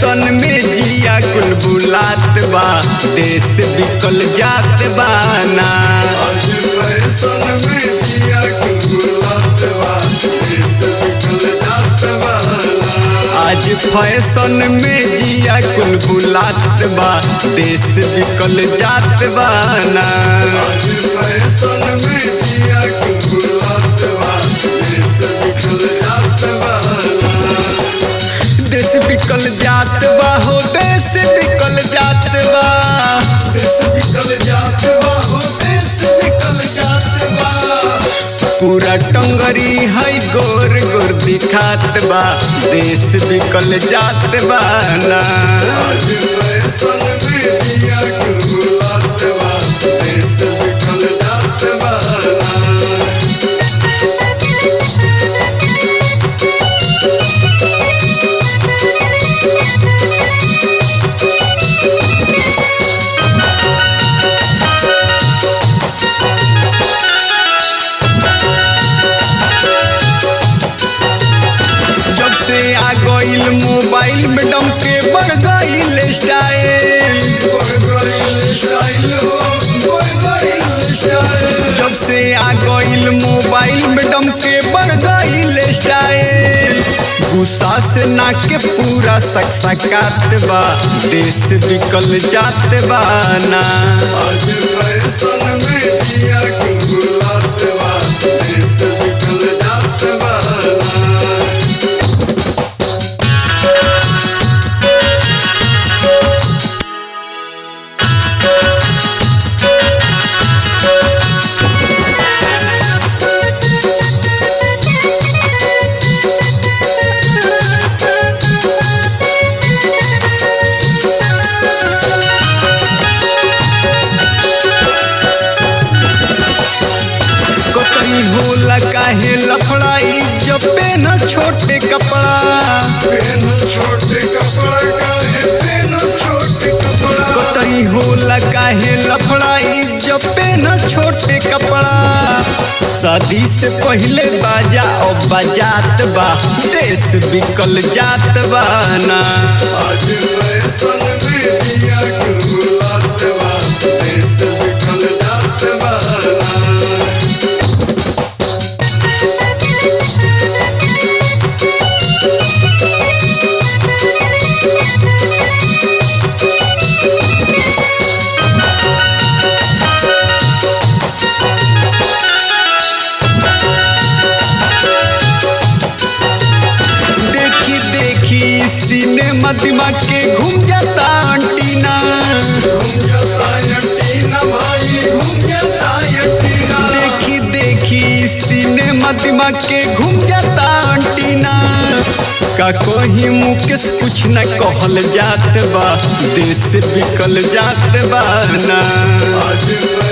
fashion में जिया कुल बुलात बा देश बिकल जात बा ना आज फैशन में जिया कुलबुलात बा देश बिकल जात बा आज फैशन में जिया कुल बुलात बा देश बिकल जात बा ना आज फैशन में जिया कुलबुलात बा देश बिकल जात बा देश बिकल जात बा हो देश बिकल जात बा देश बिकल जात बा हो देश बिकल जात बा पूरा टंगरी है गोर गोर दिखात बा देश बिकल जात बा ना आज फैशन में जिया कुलबुलात बा देश बिकल जात बा जब से आ गईल मोबाइल में डम के बढ़ गईल स्टाइल जब से आ गईल मोबाइल में डम के बढ़ गईल स्टाइल गुस्सा से ना के पूरा सकसकात बा देश बिकल जात बा ना कतई होला काहे लफड़ाई जब पेन छोटे कपड़ा कतई होला काहे लफड़ाई जब पेन छोटे कपड़ा शादी से पहले बाजा और बजात बा देश बिकल जात बा ना देखी देखी सिनेमा दिमाग के घूम जाता अंटीना देखी देखी सिनेमा दिमाग के घूम जाता अंटीना का कोही मुकेश कुछ न कहल जात बा देश बिकल जात बा ना आज